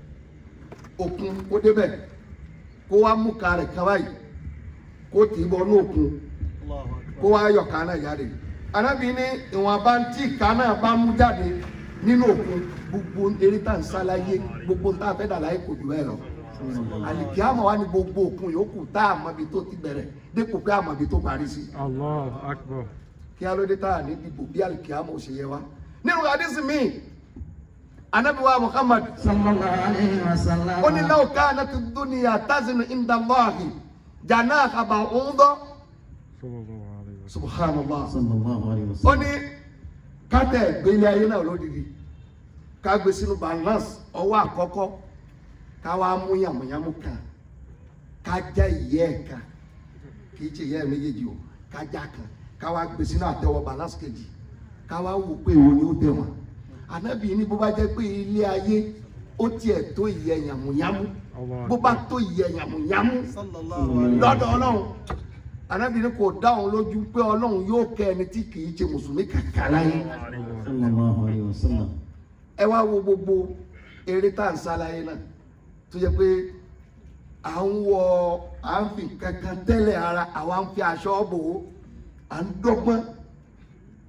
òkun kó débẹ̀ kó wá mú ka rẹ̀ kan báyìí kó tì í bọ́ ní òkun kó wá yọ ká náà jáde anábì ní ìwọ̀nba tí ká náà bá mú jáde nínú òkun gbogbo eré tá à ń sáláyé gbogbo tá a fẹ́ dà láyé kò jù bẹ́ẹ̀ lọ àlìkíyàmọ̀ wá ní gbogbo òkun yòókù tá a mọ̀ ibi tó ti bẹ̀rẹ̀ dépò pé a mọ̀ ibi tó parí sí Allahu Akbar. kí á ló dé tá a ní dìbò bí àlìkíyàmọ̀ ò ṣe yẹ wá nínú àdísì míì anábì wa Muhammad صلى الله عليه وسلم ó ní law kanat ad-dunya tazinu inda Allahi janaha ba'udah Sallallahu alayhi wa sallam. subhanallah صلى الله عليه ó وسلم ní kátẹ gbélé ayé náà lódìdí ká gbé sínú balance ọwọ́ àkọ́kọ́ ká wá mú yàmùyàmù kan ká já ìyẹ́ ẹ̀ kan kì í ṣe ìyẹ́ ẹ̀ méjèèjì o ká já kan ká wá gbé sínú àtẹwọ́ balance kejì ká wá wò pé òun ni ó tẹ̀ wọ́n ànábì ní bó bá jẹ́ pé ilé ayé ó tiẹ̀ tó ìyẹ́ yàmùyàmù bó bá tó ìyẹ́ yàmùyàmù lọ́dọ̀ ọlọ́run ànábì ní kò dá òun lójú pé ọlọ́run yóò kẹ́ ẹni tí kì í ṣe mùsùlùmí kàkà láyé صلى الله عليه وسلم ẹ wá wo gbogbo eré tá à ń sáláyé náà tó yẹ pé à ń wọ à ń fi kankan tẹ́lẹ̀ ara àwa ń fi aṣọ bò ó à ń dọ́gbọ́n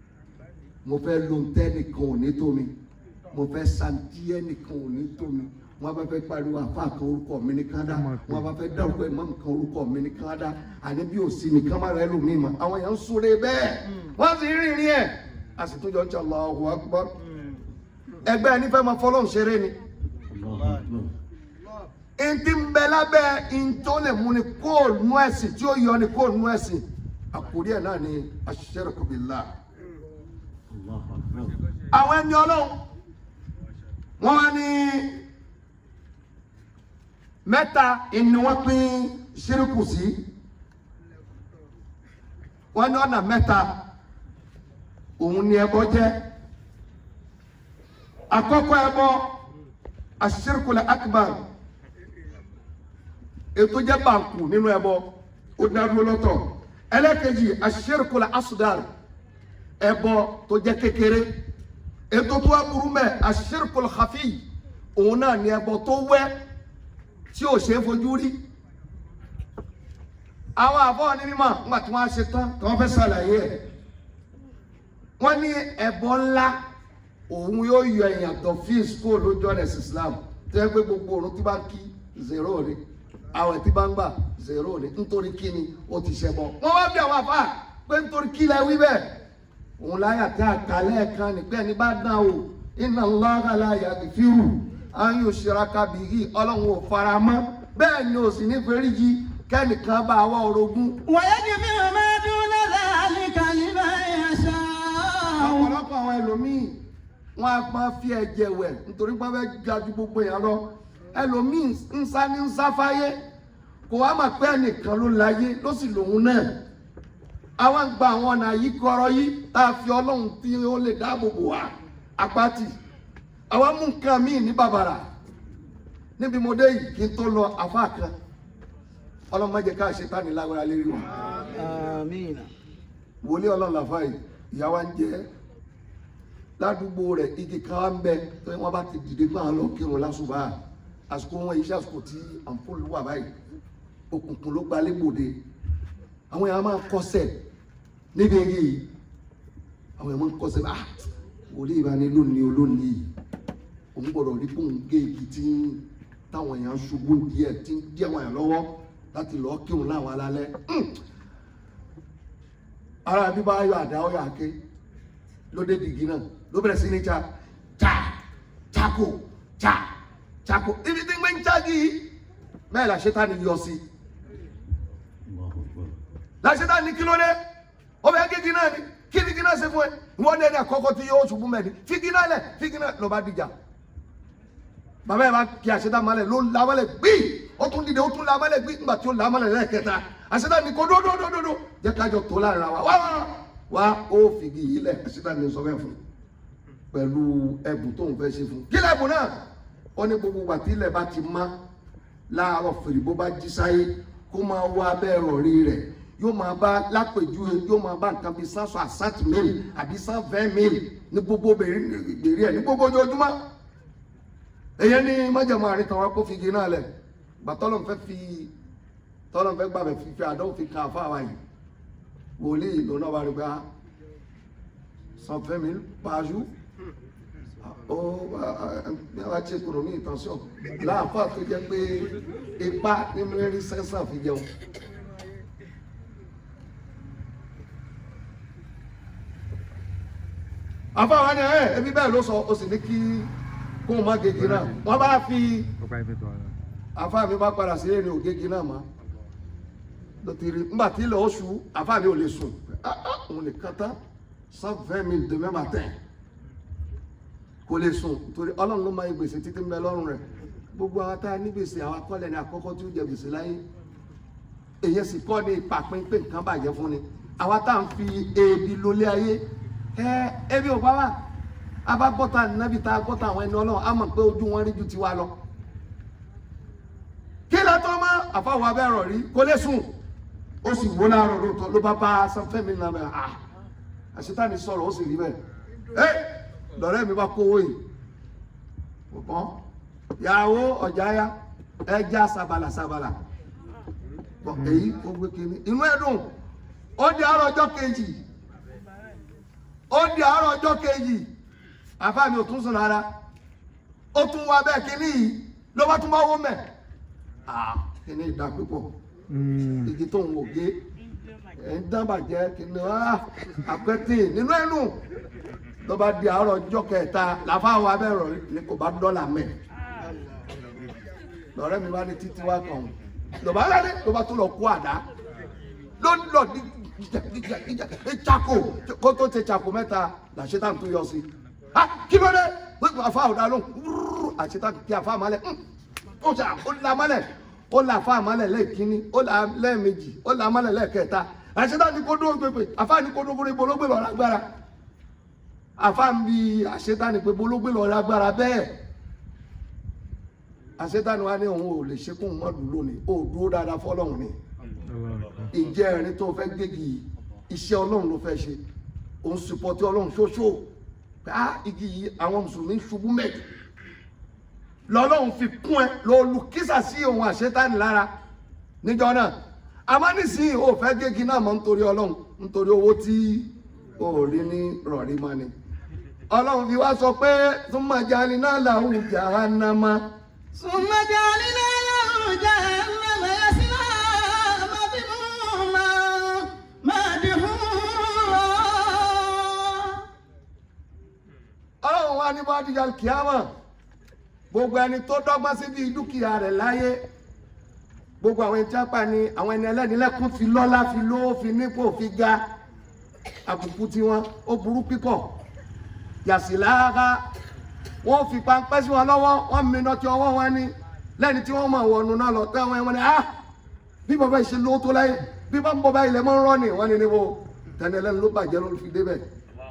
mo fẹ́ lo ntẹ́ nìkan ò ní tó mi mo fẹ́ santi ẹnìkan ò ní tó mi wọn bá fẹ́ pariwo àfa kan orúkọ mi ní kádà wọn bá fẹ́ dárúkọ ìmọ̀ nǹkan orúkọ mi ní kádà àní bí òsì nìkan má rẹ lómi mọ àwọn èèyàn ń súre bẹ́ẹ̀ wọ́n sì rí rí ẹ̀ a sì tún jọ ń ṣe Allahu Akbar ẹgbẹ́ ẹni fẹ́ máa fọlọ́n ṣeré ni الله أكبر ntí ń bẹ lábẹ́ ntó lè mú ni kó nu ẹ̀sìn tí ó yọ ni kó nu ẹ̀sìn àkórí ẹ̀ náà ni ash-shirku billah الله أكبر àwọn ẹni ọlọ́run wọ́n wá ní mẹ́ta ìní wọ́n pín ṣírìkù sí wọ́n ní ọ̀nà mẹ́ta òun ni ẹbọ jẹ́ àkọ́kọ́ ẹbọ ash-shirku al-akbar ètò jẹ́ bàǹkù nínú ẹbọ ó dádúró lọ́tọ̀ ẹlẹ́kejì ash-shirku al-asghar ẹbọ tó jẹ́ kékeré ètò tó wá burú mẹ́ ash-shirku al-khafi òun náà ni ẹbọ tó wẹ́ tí ò ṣe é fojú rí àwọn àbọ̀ ní mímọ̀ nígbà tí wọ́n á ṣe tán tí wọ́n fẹ́ ṣàlàyé ẹ̀ wọ́n ní ẹbọ ńlá òun yóò yọ èèyàn tó fi school lójú ọ̀nà ẹ̀sìn Islam tó yẹ pé gbogbo òun tí bá ń kí zero ni àwẹ̀ tí bá ń gbà zero ni nítorí kí ni ó ti ṣẹbọ wọ́n wá bí àwọn àfáà pé nítorí kí lẹ wí bẹ́ẹ̀ òun láyà tí a kà lẹ́ẹ̀kan nígbẹ́ ní bá dán o inna Allaha la yaghfiru an yushraka bihi ọlọ́run ò fara mọ́ bẹ́ẹ̀ ni ò sì ní fẹ́ríjì kẹ́nìkan bá wá orogún ويغفر ما دون ذلك لمن يشاء ọ̀pọ̀lọpọ̀ àwọn ẹlòmíì wọn a máa fi ẹ̀jẹ̀ wẹ̀ nítorí pé wọ́n fẹ́ ga ju gbogbo èèyàn lọ ẹlòmíì ń sá ní ń sá fáyé kò wá mà pé ẹnìkan ló láyé ló sì lòun náà àwọn gba àwọn ọ̀nà yìí kọ́rọ́ yìí tá a fi ọlọ́run tí ó lè dáàbò bò wá apáti àwọn mú nǹkan míì ní bàbàrà níbi mo dé yìí kí n tó lọ àfa kan ọlọ́run má jẹ́ ká ṣetánì lágbára lérí wa آمين wòlíì ọlọ́run làfà yìí ìyá wa ń jẹ́ ládùúgbò rẹ̀ igi kan wá ń bẹ tó wọ́n bá ti dìde gbọ́n lọ kírun lásùbà àsìkò wọn iṣẹ́ àsìkò tí àǹfọ̀lù wà báyìí òkùnkùn ló gbalẹ̀ gbòde àwọn èèyàn máa ń kọsẹ̀ níbi eré yìí àwọn èèyàn máa ń kọsẹ̀ ah wòlíì ìbáni lónìí olónìí yìí òun gbọ́dọ̀ rí bóun gé igi tí ń- táwọn èèyàn ṣubú díẹ̀ tí ń díẹ̀ wọn yàn lọ́wọ́ láti lọ́ọ́ kírun láwọn alálẹ́ ara bí bá yọ àdá ọyọ àké ló dé dìgí náà ló bẹ̀rẹ̀ sí ní cha cha chako cha chako ibi tí ń gbé ń chági bẹ́ẹ̀ la Ṣẹ̀tánì yọ sí الله أكبر la Ṣẹ̀tánì kí ló dé ó bẹ kéèkì náà ni kí ni kí náà ṣe fún ẹ wọ́n dé ní àkọ́kọ́ tí yóò ṣubú mẹ́ni fíkì náà lẹ̀ fíkì náà ló bá dìjà bàbá yẹn bá kí Ṣẹ̀tánì mọ́lẹ̀ ló la mọ́lẹ̀ gbí ó tún dìde ó tún la mọ́lẹ̀ gbí nígbà tí ó la mọ́lẹ̀ lẹ́ẹ̀kẹta Ṣẹ̀tánì kò dódódódódó jẹ́ kájọ tó láàrin ara wa wá wá wá ó fìgì yìí lẹ̀ Ṣẹ̀tánì sọ fẹ́ fún pẹ̀lú ẹ̀bùn tóun fẹ́ ṣe fún kí lẹ́bùn náà ó ní gbogbo ìgbà tí ilẹ̀ bá ti má láàárọ̀ fèrè bó bá jí sáyé kó máa wá abẹ́ ìrọ̀rí rẹ̀ yóò máa bá lápèjúwe yóò máa bá nǹkan bíi sáńsọ àsáǹtì mẹ́rin àbí sáńfẹ́ mẹ́rin ní gbogbo bèrè ẹ̀ ní gbogbo ojoojúmọ́ èyí ní májèmọ́ àárín tàwọn akó figi náà lẹ̀ gbà tọ́lọ̀ fẹ́ fi tọ́lọ̀ fẹ́ gbàgbẹ́ fífi àdánwò fi kan àfa wa yìí wòlíì lónà wà rí gbà sanfẹ́ mi pàjù ó bí wàá ṣe kúrò ní ìtànsán láàfáà tó jẹ́ pé ipá ní mẹ́rin sẹ́sà fi jẹun. àfáà ni ẹ ẹbí bẹ́ẹ̀ ló sọ ó sì ní kí kó o má gègé náà wọ́n bá fi Ọgbà ibi tó ara. àfáà mi bá padà sí èrè ògègé náà mọ́ lọ́tìrì ńgbà tí ilẹ̀ oṣù àfáà mi ò lè sùn Ah, ah, òun nìkan tán cent vingt mille demain matin kò lè sùn torí ọlọ́run ló máa ń gbèsè títí ń bẹ lọ́rùn rẹ̀ gbogbo àwọn tá a ní gbèsè àwọn akọ́lẹ̀ ní àkọ́kọ́ tí ó jẹ gbèsè láyé èyí sì kọ́ ní ìpàpín pé nǹkan bàjẹ́ fún ni àwa tá à ń fi ebi lólé ayé ẹ ebi ò bá wà a bá gbọ́ta nábì tá a gbọ́ta àwọn ẹni ọlọ́run á mọ̀ pé ojú wọn rí ju tiwa lọ kí ló tó mọ́ àfọwọ́ abẹ́rọ̀ rí kó lè sùn ó sì wó láàárọ̀ lóòótọ́ ló bá bá sanfẹ́mi náà bẹ́ẹ̀ ah àṣetáni sọ̀rọ̀ ó sì rí bẹ́ẹ̀ ẹ́ lọ́rẹ́ mi bá kówó yìí ọ̀pọ̀ yàwó ọ̀jáyá ẹja sabala sabala bọ̀ èyí ó gbé kiri inú ẹ̀ dùn ó di àárọ̀ ọjọ́ kejì ó di àárọ̀ ọjọ́ kejì àfáàmì ò tún sùn rárá ó tún wá bẹ́ẹ̀ kíní yìí ló bá tún bá wọ́n mẹ́ ah kí ni ìdá pípọ̀ Mm. igi tó ń wò gé ẹ̀ ń dábàjẹ́ kí ni ah àpẹtì nínú ẹnu tó bá di àárọ̀ ọjọ́ kẹta làfáwọn abẹ́rọ̀ ni kò bá dọ́là mẹ́ lọ́rẹ́ mi bá ní títí wá kàn ọ́n lọ́ba rẹ̀ ló bá tún lọ kó àdá ló ń lọ ní ìjà ìjàkó kó tó ṣe ṣàkó mẹ́ta làṣetán tó yọ sí ah kí ló dé àfa ọ̀dà ló àṣetán kí àfa àmàlẹ̀ ó ṣe ó la àmàlẹ̀ ó la àfa àmàlẹ̀ lẹ́ẹ̀kínní ó la lẹ́ẹ̀mejì ó la àmàlẹ̀ lẹ́ẹ̀kẹta àṣetán ní kó dúró gbèpè àfa ní kó dúró gbèpè olóògbé lọ lágbára àfa ń bi àṣetán ní pé olóògbé lọ lágbára bẹ́ẹ̀ àṣetán wa ní òun ò lè ṣe kóun mọ́ dùn lónìí ó dúró dáadáa fọlọ́run ni Allah akbar. ìjẹ́ ẹ̀rín tó fẹ́ gbégi yìí, iṣẹ́ ọlọ́run ló fẹ́ ṣe òun sùpọ̀tì ọlọ́run ṣoṣo pé á igi yìí àwọn mùsùlùmí ń ṣubú mẹ́jọ lọ́lọ́run fi kún ẹ lọ lu kísà sí òun àṣetánì lára níjọ náà àmọ́ nísìnyí ò fẹ́ gégi náà mọ́ nítorí ọlọ́run nítorí owó tí ò rí ní rọ̀rí mọ́ ni ọlọ́run fi wá sọ pé súnmọ́ jáde náà làwọn jahannama ثم جعلنا له جهنم يصلاها مذموما مدحورا ọlọ́run wa ní bá dìjà kíámà gbogbo ẹni tó dọ́gbọ́n síbi dúkìá rẹ̀ láyé gbogbo àwọn ẹni tí wọ́n pa ni àwọn ẹni ẹlẹ́ni lẹ́kún fi lọ́lá fi lówó fi nípò fi ga àbùkù tiwọn ó burú pípọ̀ yàsílára wọ́n fi pańpẹ́ sí wọn lọ́wọ́ wọ́n mìíràn tí ọwọ́ wọn ní lẹ́ni tí wọ́n mọ̀ wọnú náà lọ tẹ́ wọn ẹ̀wọ̀n ni ah bí bàbá yìí ṣe lówó tó láyé bí bá ń bọ̀ báyìí lẹ́ mọ́ ń rọ́ ni wọ́n ní níbo tẹ́ni ẹlẹ́ni ló bàjẹ́ ló fi débẹ̀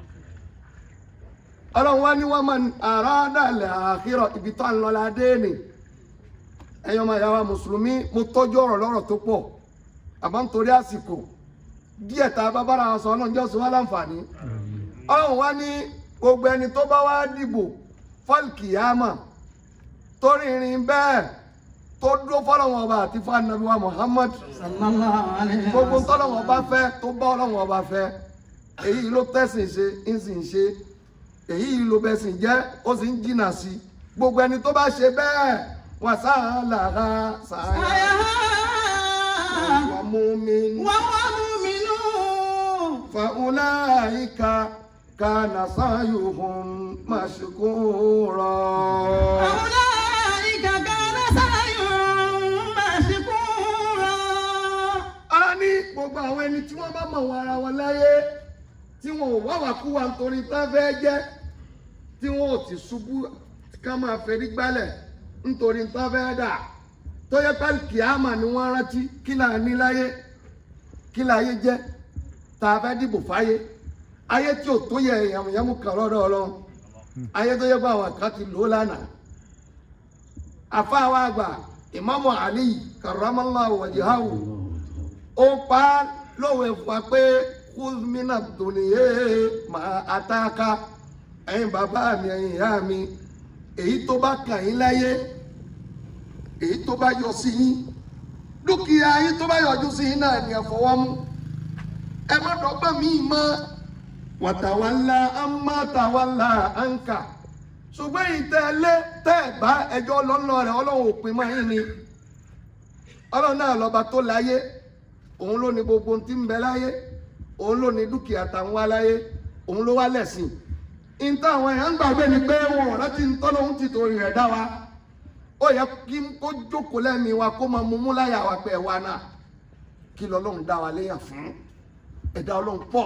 ọlọ́run wá ní wọ́n máa àràádàlẹ̀ àkírọ̀ ibi tó ń lọ ládé ni ẹ̀yin ọmọ ìyá wa mùsùlùmí mo tọ́jú ọ̀rọ̀ lọ́rọ̀ tó pọ̀ àmọ́ nítorí àsìkò díẹ̀ tá a bá bára wa sọ ọlọ́run jẹ́ òsùn wá láǹfààní ọlọ́run wá ní gbogbo ẹni tó bá wá dìbò fọ́ọ̀kìyàmà tó rìnrìn bẹ́ẹ̀ tó dúró fọ́lọ́wọ́n ọba àti fún anabi wa Muhammad صلى الله عليه gbogbo وسلم tọ́lọ́wọ́n ọba fẹ́ tó bá ọlọ́wọ́n ọba fẹ́ èyí ló tẹ̀sìn ṣe ń sì ń ṣe èyí ló bẹ̀sìn jẹ́ ó sì ń jìnnà sí gbogbo ẹni tó bá ṣe bẹ́ẹ̀ wà sáàlàrà sáàyà wà mú mi وهو مؤمن fàúláìka kànà sáyùhùn màṣíkúrọ̀. أولئك كان سعيهم مشكورا ara ní gbogbo àwọn ẹni tí wọ́n bá mọ̀ wọn ara wọn láyé tí wọn ò wáwà kú wa nítorí tá fẹ́ jẹ́ tí wọn ò ti ṣubú ká máa fẹ́rí gbálẹ̀ nítorí tá fẹ́ dà tó yẹ pé kìámà ni wọ́n rántí kí là ní láyé kí láyé jẹ́ tá a fẹ́ dìbò fáyé ayé tí ò tó yẹ ìyàmùyàmù kan lọ́dọ̀ ọlọ́run ayé tó yẹ pé àwọn kan ti lò ó lánàá àfáà wa àgbà ìmáàmù Ali karamallahu wajhahu ó pa á lówe fún wa pé kúzmínà dùnìyẹ máa àtàkà ẹ̀yin bàbá mi ẹ̀yin ìyá mi èyí tó bá kàn yín láyé èyí tó bá yọ sí yín dúkìá yín tó bá yọjú sí yín náà ni ẹ fọwọ́ mú ẹ má dọ́gbọ́n mi mọ́ wàtàwálà àmàtàwálà ànkà ṣùgbọ́n ìtẹ́lẹ̀ tẹ́ ẹ̀ bá ẹjọ́ lọ́nà rẹ̀ ọlọ́run òpin mọ́ yín ni ọlọ́run náà lọ́ba tó láyé òun ló ní gbogbo ohun tí ń bẹ láyé òun ló ní dúkìá táwọn wá láyé òun ló wá lẹ̀sìn ìta àwọn èèyàn ń gbàgbé ni pé wọn ò rántí ń tọ́lọ́ ń ti torí rẹ̀ dá wa ó yẹ kí kó jókòó lẹ́mìí wa kó máa mumú láyà wa pé ẹ̀ wá náà kí lọ́lọ́run dá wa léyàn fún ẹ̀dá ọlọ́run pọ̀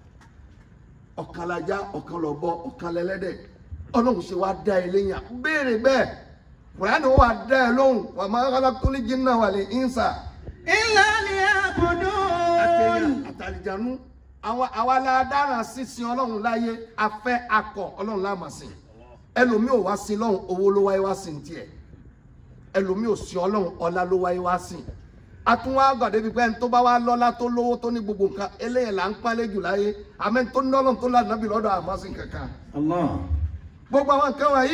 ọ̀kan lajá ọ̀kan lọ́bọ ọ̀kan lẹ́lẹ́dẹ̀ ọlọ́run ṣe wá dá ẹ léyàn béèrè bẹ́ẹ̀ kùránì ó wà dá ẹ lóhùn wà máa khalaqtul jinna wal insa إلا ليعبدون àtẹ̀yàn àtàlìjànú àwọn àwa la dára sísin ọlọ́run láyé afẹ́ akọ ọlọ́run láàmà sìn ẹlòmíì ò wá sin lọ́run owó ló wáyé wá sìn tiẹ̀ ẹlòmíì ò sin ọlọ́run ọlá ló wáyé wá sìn atúnwá gbàdé bíi pé ẹni tó bá wá lọ́lá tó lówó tó ní gbogbo nǹkan eléyìí là ń pálẹ̀ jù láyé àmẹ́ tó ní ọlọ́run tó lànà bí lọ́dọ̀ àmọ́ sìn kankan Allah. gbogbo àwọn nǹkan wọ̀nyí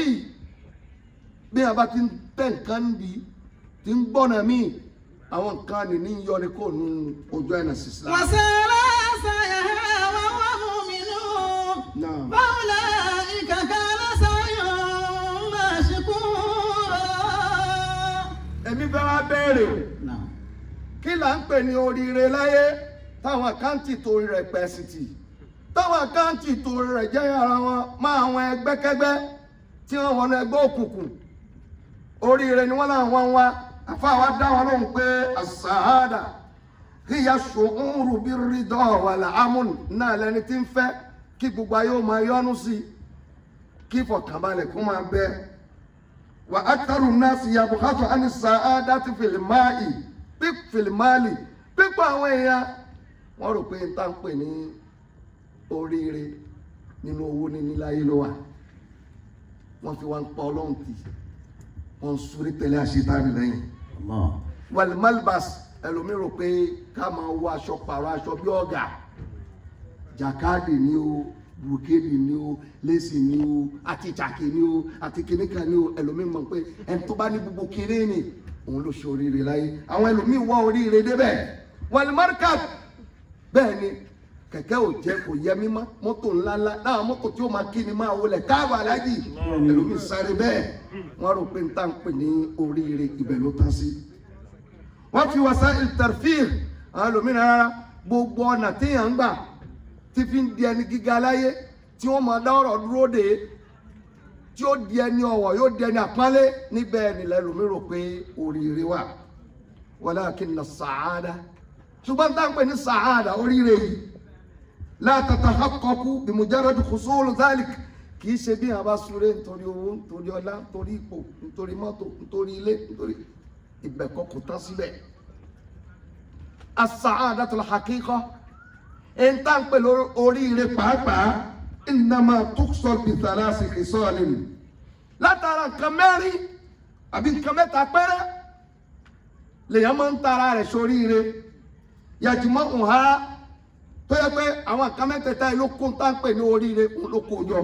bí a bá ti ń tẹ̀ nǹkan bí ti ń gbọ́nà míì àwọn nǹkan nìní ń yọrí kó nu ojú ẹ̀nà sísá. وسار سعيها وهو مؤمن Naam. فأولئك كان سعيهم مشكورا béèrè Náà. kí là ń pè ní oríire láyé táwọn àkáǹtì torí rẹ̀ pẹ̀sìtì táwọn àkáǹtì torí rẹ̀ jẹ́ ara wọn máa àwọn ẹgbẹ́kẹ́gbẹ́ tí wọ́n wọnú ẹgbẹ́ òkùnkùn oríire ni wọ́n láwọn ń wá àfáà dá wọn lóhùn pé àṣàhádà hiya ṣòúrù bí rídọ̀ wàlà amúnù náà lẹni tí ń fẹ́ kí gbogbo ayé ó máa yọ́nú sí i kí ìfọ̀kànbalẹ̀ kó máa bẹ wà á tẹrù náà sí yabùkátù àní sàádà ti fìlìmáì pí fìlìmáàlì pípọ̀ àwọn èèyàn wọ́n rò pé n tá ń pè ní oríire nínú owó níní láyé ló wà wọ́n fi wá ń pa ọlọ́run tì wọ́n ń súré tẹ̀lé àṣetánì lẹ́yìn Allah. wàlí malbas ẹlòmíì rò pé ká máa wọ aṣọ pààrọ̀ aṣọ bí ọ̀gá jàkáàdì ni o bùkéèdì ni o lẹ́sì ni o àti ìjàkè ni o àti kìnìkan ni o ẹlòmíì mọ̀ pé ẹni tó bá ní gbogbo kéré ni òun ló ṣe oríire láyé àwọn ẹlòmíì wọ oríire débẹ̀ wàlí markat bẹ́ẹ̀ ni kẹ̀kẹ́ ò jẹ́ kò yẹ mímọ́ mọ́tò ńláńlá náà mọ́tò tí ó máa kí ni máa wọlé káàbọ̀ alájì ẹlòmíì sáré bẹ́ẹ̀ wọ́n rò pé n tá ń pè ní oríire ibẹ̀ ló tán sí wọ́n fi wasa ìtẹ̀fíìr àwọn ẹlòmíràn rárá gbogbo ọ̀nà téèyàn ń gbà tí fi ń di ẹni gíga láyé tí wọ́n máa dá ọ̀rọ̀ dúró dé tí ó di ẹni ọ̀wọ̀ yóò di ẹni àpọ́nlé níbẹ̀ nílẹ̀ ẹlòmíràn rò pé oríire wà walakinna sàádà ṣùgbọ́n tá à ń pè ní sàádà oríire yìí la tatahaqqaqu bi mujarrad husul dhalik kì í ṣe bí àwọn bá súré nítorí owó nítorí ọlá nítorí ipò nítorí mọ́tò nítorí ilé nítorí ibẹ̀ kọ́ kò tán síbẹ̀ as-sa'adatul haqiqa ẹni tá à ń pè lórí oríire pàápàá innama tuqsal bi thalasi khisalin látara nǹkan mẹ́rin àbí nǹkan mẹ́ta péré lèèyàn máa ń tara rẹ̀ sóríire yàtìmọ́ ǹha tó yẹ pé àwọn nǹkan mẹ́tẹ̀ẹ̀ta yìí ló kó tá à ń pè ní oríire òun ló kó jọ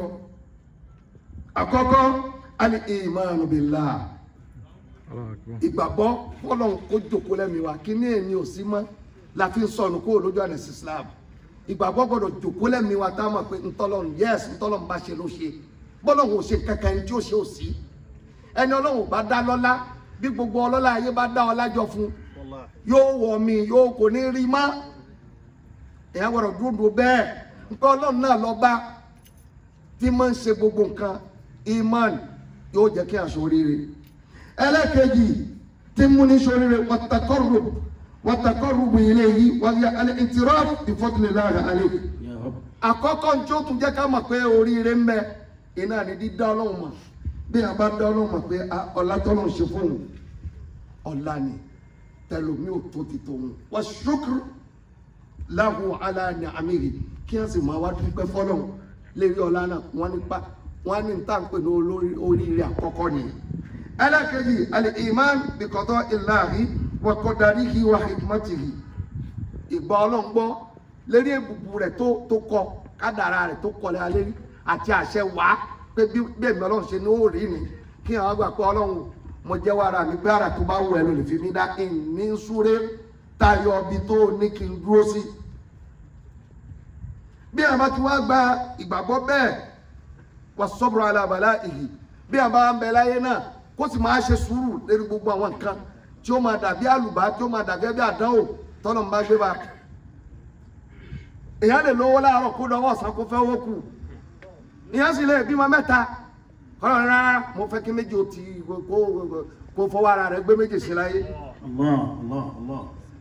àkọ́kọ́ al-imanu billah Allahu Akbar. ìgbàgbọ́ fọlọ́n kó jòkó lẹ́mi wa kí ní èmi ò sí mọ́ la fi ń sọnù kó lójú àná sí Islam ìgbàgbọ́ gbọ́dọ̀ jòkó lẹ́mi wa tá a mọ̀ pé ntọ́lọ́run yẹ́sì ntọ́lọ́run bá ṣe ló ṣe bọ́lọ́run ò ṣe kankan ẹni tí ó ṣe ò sí ẹni ọlọ́run ò bá dá lọ́lá bí gbogbo ọlọ́lá ayé bá dá ọlá jọ fún yóò wọ̀ mí yóò kò ní rí mọ́ èèyàn gbọ́dọ̀ dúró bẹ́ẹ̀ nǹkan ọlọ́run náà lọ bá tí máa ń ṣe gbogbo nǹkan iman yóò jẹ́ kí aṣọ oríire ẹlẹ́kẹ̀jì tí mú ní sóríire wàtàkọ́rù wàtàkọ́rù ilé yìí wàyà alẹ́ ìtìrọ́ ìfọ́tìlélàrà alẹ́ Ya Rabb. àkọ́kọ́ tí ó tún jẹ́ ká mọ̀ pé oríire ń bẹ iná ni dídá ọlọ́run mọ̀ bí a bá dá ọlọ́run mọ̀ pé a- ọlá tọ́lọ́run ṣe fóun ọlá ni tẹlomi ò tó ti tòun wà ṣókùrù láhùn aláàní àmìrì kí wọ́n sì máa wá dúpẹ́ fọ́lọ́run lérí ọlá náà wọ́n nípa wọ́n ní níta ń pè ní olórí oríire àkọ́kọ́ ni ẹlẹ́kẹ̀jì alẹ́ iman bìkọ́tọ́ ìlàhí wàkọ̀dáríhì wà hikmatihi ìgbà ọlọ́run gbọ́ lérí èbùbù rẹ̀ tó tó kọ kádàrà rẹ̀ tó kọlẹ̀ alẹ́ rí àti àṣẹ wá pé bí bí èmi ọlọ́run ṣe ní ó rí ni kí àwọn àgbà pé ọlọ́run mo jẹ́ wàrà mi pé ara tó bá wù ẹ́ ló lè fi mí dá ìní súré tayọ ibi tó ní kí n dúró sí. bí àwọn bá ti wá gba ìgbàgbọ́ bẹ́ẹ̀ wà sọ́bùrọ̀ alábàlá ìhì bí àwọn bá ń bẹ láyé náà kó sì máa ṣe sùúrù lérí gbogbo àwọn nǹkan tí ó máa dàbí àlùbá tí ó máa dàbí ẹbí àdánwò tọ́lọ̀ ń bá gbé bá èèyàn lè lówó láàárọ̀ kó lọ́wọ́ ọ̀sán kó fẹ́ owó kù èèyàn sì lè bímọ mẹ́ta kọ́lọ̀ rárá mo fẹ́ kí méjì ó ti kó kó- kó fọwọ́ ara rẹ̀ gbé méjì sí láyé Allah, Allah, Allah.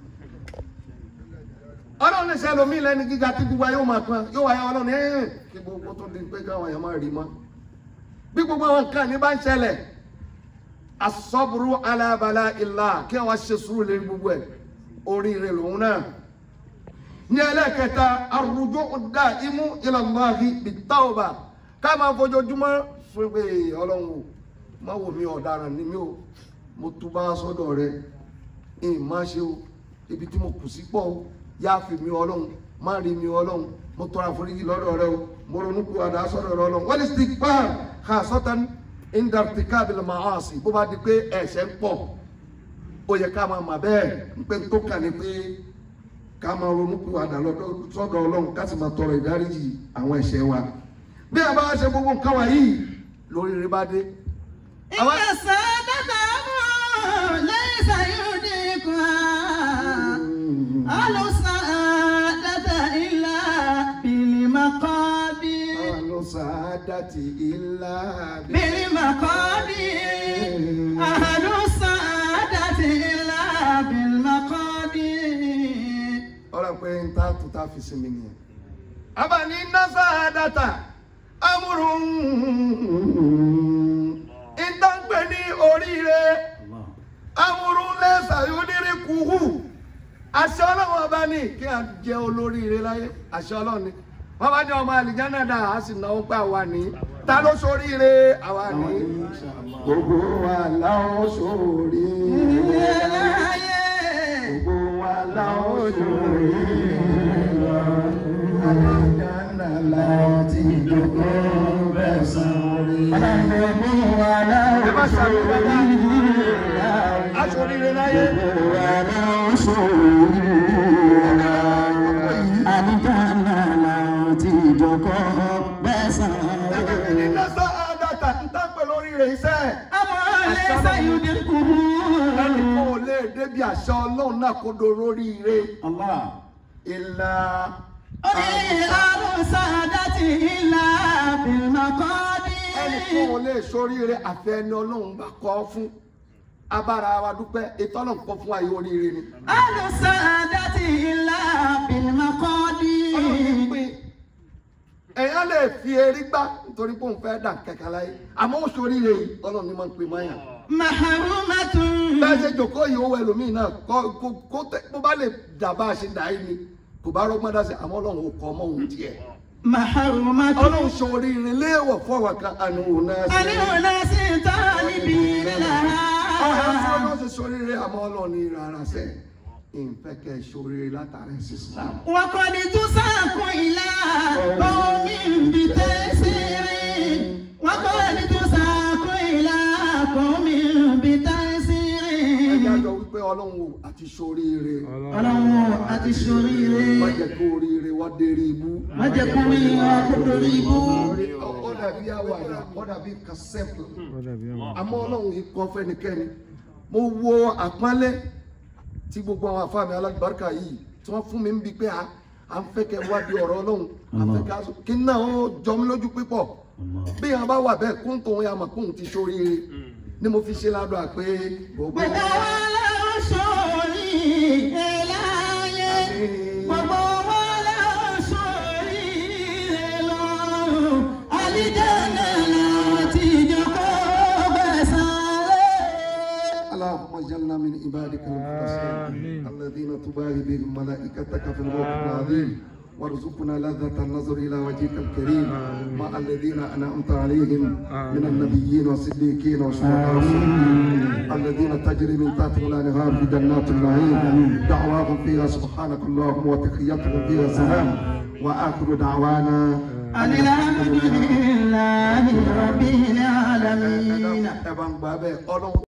ọlọ́run lè ṣe ẹlòmíì lẹ́ni gíga tí gbogbo ayé ó máa pọn yóò wáyé ọlọ́run ẹ̀ kí gbogbo tó di pé káwọn èèyàn máa rí mọ́ bí gbogbo àwọn nǹkan ní bá ń ṣẹlẹ̀ asọ́burú alábàlá ìlà kí wọ́n ṣe sùúrù lórí gbogbo ẹ̀ oríire lòun náà ní ẹlẹ́kẹta arúgbó dá imú ìlànàmọ́àfi bìtáwọ̀bà ká máa fojoojúmọ́ fún pé ọlọ́run o má wò mí ọ̀daràn ni mí o mo túbá sọ́dọ̀ rẹ ìyìn má ṣe o ibi tí mo kù sí pọ̀ o yá fi mi ọlọ́run má rí mi ọlọ́run mo tọrọ àforíjì lọ́dọ̀ rẹ o mo ronú kú àdá sọ́dọ̀ rẹ ọlọ́run wọ́n lè stick pan ha sọ́tàn indartikabil maasi bó bá di pé ẹ̀ṣẹ̀ ń pọ̀ ó yẹ ká máa mà bẹ́ẹ̀ ń pé tó kà ní pé ká máa ronú kú àdá lọ́dọ̀ sọ́dọ̀ ọlọ́run ká sì máa tọrọ ìdáríjì àwọn ẹ̀ṣẹ̀ wa bí a bá ṣe gbogbo nǹkan wọ̀nyí lórí rẹ bá dé. إن السادة أمر ليس يدركه sàádàtì ìlà بالمقادير أهل السعادة إلا بالمقادير ọ̀rọ̀ pé n ta tó ta fi sinmi nìyẹn. abani nasa data amúrún ìtànpẹ ní oríire Allah. amúrún lẹ́sà yónírí kúhù àṣẹ ọlọ́run ọba ní kí a jẹ olóríire láyé àṣẹ ọlọ́run ni wọ́n bá jẹ́ ọmọ àlìjáná dà á sì náwó pé àwa ní ta ló sóríire àwa ní. Insha Allah. gbogbo wa láwọn sóríire gbogbo wa láwọn sóríire àlìjáná láti dòkó bẹ́ẹ̀ sáré. ẹ má ṣàmì bàbá aṣoríire láyé. ní nasa àdàtà ń tàpẹ́ lórí rẹ̀ iṣẹ́. أمر ليس يدركه ẹnì kan ò lè débi àṣà ọlọ́run náà kó do lórí ire. Allah. ìlà أهل السعادة إلا ẹnì kan ò بالمقادير lè sóríire àfẹni ọlọ́run bá kọ́ fún abára wa dúpẹ́ ètò ọlọ́run kọ́ fún ayé oríire ni. أهل السعادة إلا ọlọ́run ti بالمقادير pín èèyàn lè fi erí gbá nítorí pé òun fẹ́ dà kẹ̀kẹ́ láyé àmọ́ ó sóríire yìí ọlọ́run ni máa ń pè máyà. محرومة bẹ́ẹ̀ ṣe jòkó yìí owó ẹlòmíì náà kọ́ kó kó tẹ bó bá lè dà bá a ṣe dà yìí ni kò bá rọ́gbọ́n dá sí àmọ́ ọlọ́run ò kọ́ ọmọ òun tiẹ̀. محرومة ọlọ́run sóríire léèwọ̀ fọwọ́ kan àánú òun náà sí. أن أناس طالبين ọ̀hún لها ọlọ́run ṣe sóríire àmọ́ ọlọ́run ní rárá sẹ́ ìfẹ́ kẹ́ ẹ sóríire látàrí sísá. وقد تساق إلى قوم بتيسير وقد تساق إلى قوم ẹ̀yà بتيسير jọ wípé ọlọ́run ò àti sóríire ọlọ́run àti ṣoríire má jẹ́ kó oríire wá dérí ibú. má jẹ́ kó rí akótórí ibú Orí- ó ó dàbí àwàdà ó dàbí kan simple àmọ́ ọlọ́run yìí kọ́ fẹ́nikẹ́ni mo wo àpọ́nlé tí gbogbo àwọn afáàmì alágbàárkà yìí tí wọ́n fún mi ń bi pé a à ń fẹ́ kẹ́ wádìí ọ̀rọ̀ ọlọ́run à ń fẹ́ ká sọ kí náà ó jọ mí lójú pípọ̀ bí àwọn bá wà bẹ́ẹ̀ kóńtò wọn yà mọ̀ kóhun ti ṣoríire ni mo fi ṣe ládùn àpé gbogbo gbogbo wa la ó ṣoríire láyé gbogbo wa la ó ṣoríire lọ́run àlìjáná láti jókòó gbẹ̀san lé. اللهم اجعلنا من عبادك المخلصين الذين تباهي بهم ملائكتك في الوقت العظيم وارزقنا لذة النظر إلى وجهك الكريم مع الذين أنعمت عليهم من النبيين والصديقين والشهداء والصالحين الذين تجري من تحتهم الأنهار في جنات النعيم دعواهم فيها سبحانك اللهم وتحيتهم فيها سلام وآخر دعوانا أن الحمد لله رب العالمين ẹ bá ń gbà bẹ́ẹ̀ ọlọ́run